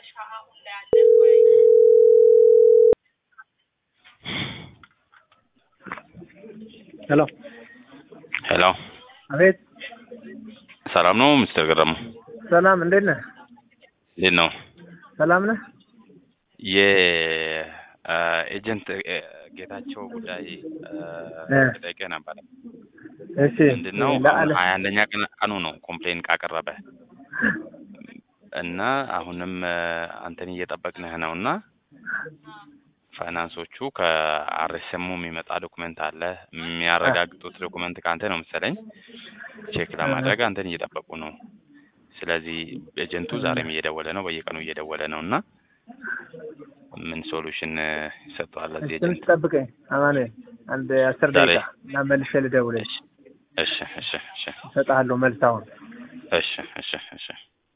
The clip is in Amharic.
ሄሎ ሄሎ አቤት ሰላም ነው ሚስተር ገረሙ? ሰላም እንዴት ነህ እንዴት ነው? ሰላም ነህ የኤጀንት ጌታቸው ጉዳይ እ ጠይቄ ነበረ። እሺ ምንድን ነው ለአለ ሀያ አንደኛ ቀን ቀኑ ነው ኮምፕሌን ካቀረበ እና አሁንም አንተን እየጠበቅንህ ነው እና ፋይናንሶቹ ከአርኤስኤሙ የሚመጣ ዶኩመንት አለ የሚያረጋግጡት ዶኩመንት ከአንተ ነው መሰለኝ ቼክ ለማድረግ አንተን እየጠበቁ ነው። ስለዚህ ኤጀንቱ ዛሬም እየደወለ ነው፣ በየቀኑ እየደወለ ነው እና ምን ሶሉሽን ይሰጠዋል ለዚህ ትንሽ ኤጀንት? ጠብቀኝ አማኑኤል አንድ አስር ዛሬ? ደቂቃ እና መልሼ ልደውልልህ እሺ እሺ እሺ እሰጥሃለሁ መልስ አሁን እሺ እሺ እሺ